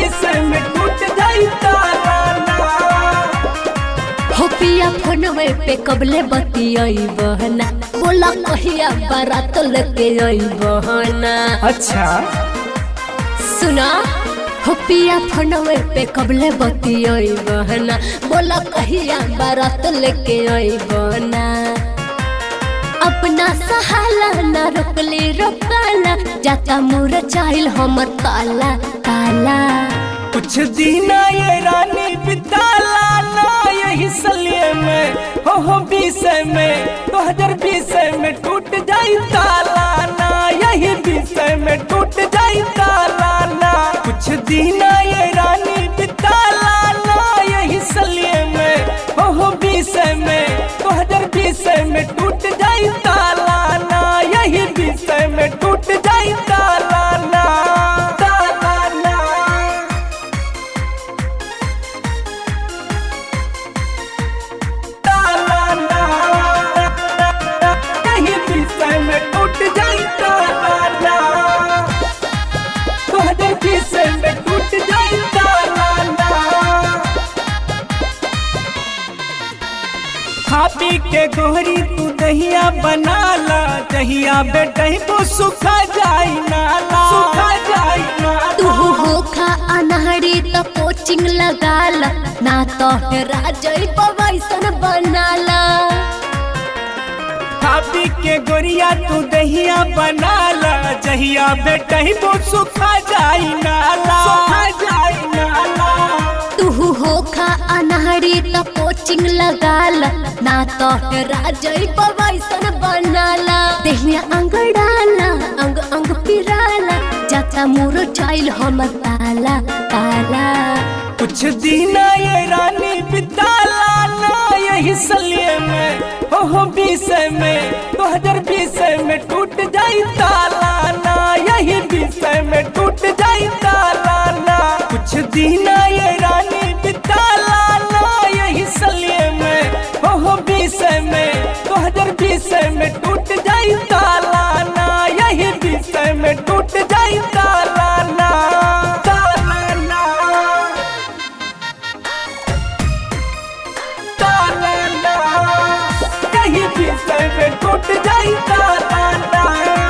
विषय में टूट जाई ताराना हो पिया फोनवे पे कबले बतियाई बहना बोला कहिया बारात लेके आई बहना अच्छा सुना हो पिया फोनवे पे कबले बतियाई बहना बोला कहिया बारात लेके आई बहना अपना सहाला ना रोकले रोकाला जाता मुर चाइल हमर ताला ताला कुछ दिन ये रानी बिताला ना यही सलिए में हो हो विषय में दो हजार बीस में टूट जाई ताला ना यही विषय में टूट जाई ताला ना कुछ दिन ये रानी बिताला ना यही सलिए में हो हो विषय में दो हजार बीस में टूट जाई ताला ना यही विषय में टूट जाई ताला ना ताला ना ताराना कहीं विषय में टूट जाई ताराना तोहरे विषय में टूट जाई ताराना खा पी के गोहरी तू दहिया बनाला दहिया बेटही तो सुखा जाई नाला सुखा जाई तू नाला होखा अनहरी तो कोचिंग लगाला ना तो हेरा जई वैसन बनाला खापी के गोरिया तू दहिया बनाला जहिया बेटही तो सुखा जाई नाला सुखा जाई नाला तू होखा अनहरी तो कोचिंग लगाला ना तो हेरा जई वैसन बनाला देहिया अंगड़ाला अंग अंग पिराला जाता मुरो चाइल हमर ताला ताला कुछ दिन ये रानी बिताला ना यही सलिए में हो हो विषय में दो हजार बीस में टूट जाई ताला ना यही विषय में टूट जाई ताला ना कुछ दिन ये रानी बिताला ना यही सलिए में हो हो विषय में दो हजार बीस में टूट जाई ताला ना यही विषय में टूट जाई ताला ना ताला ना ताराना कहीं विषय में टूट जाई ताराना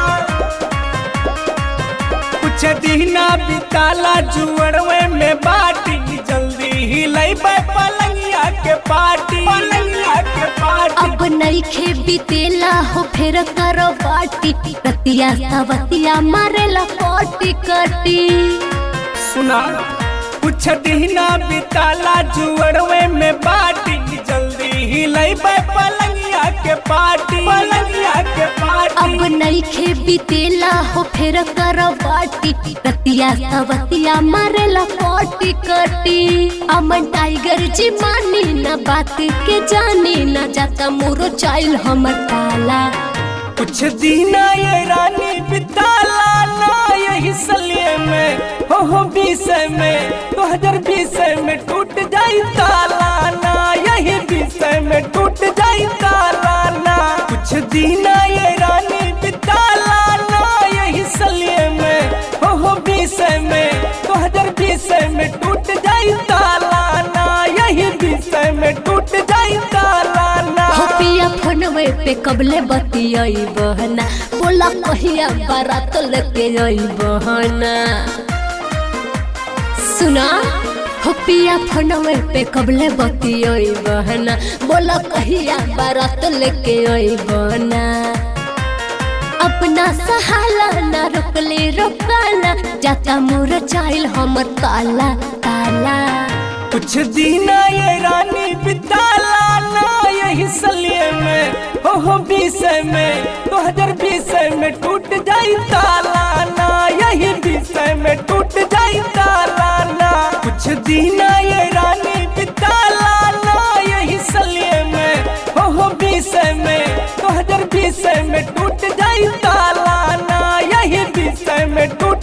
कुछ दीना बिताला जुअरवे में बाटी जल्दी ही लई पलंगिया के पार्टी पलंगिया के पार्टी अब नईखे बीतेला हो फिर करो बाटी रतिया सवतिया मारेला कोटी कटी सुना कुछ दीना बिताला जुअरवे में बाटी जल्दी ही लई पलंगिया के पार्टी पलंगिया के पार्टी अब नईखे बीतेला हो फिर करो बाटी रतिया सवतिया मारेला कोटी कटी अमन टाइगर जी मानी ना बात के जानी ना जाता मुरो चाइल हमर ताला कुछ दीना ये रानी बिताला ना यही सलिए में हो हो विषय में दो हजार बीस में टूट जाई ताला ना यही विषय में टूट जाई ताला ना कुछ दीना ये रानी बिताला ना यही सलिए में हो हो विषय में दो हजार बीस में टूट जाई ताला ना यही विषय में टूट जाई ताला ना हो पिया फोनवे पे कबले बतियाई बहना बोला कहिया बारात लेके आई बहना सुना हो पिया फोनवे पे कबले बतियाई बहना बोला कहिया बारात लेके आई बहना अपना सहाला ना रोकले रोकाला जाता मुर चाइल हमर ताला ताला कुछ दीना ये रानी बिताला ना यही सलिए में हो हो विषय में दो हजार बीस में टूट जाई ताला ना यही विषय में टूट जाई ताला ना कुछ दीना ये रानी बिताला ना यही सलिए में हो हो विषय में दो हजार बीस में टूट जाई ताला ना यही विषय में टूट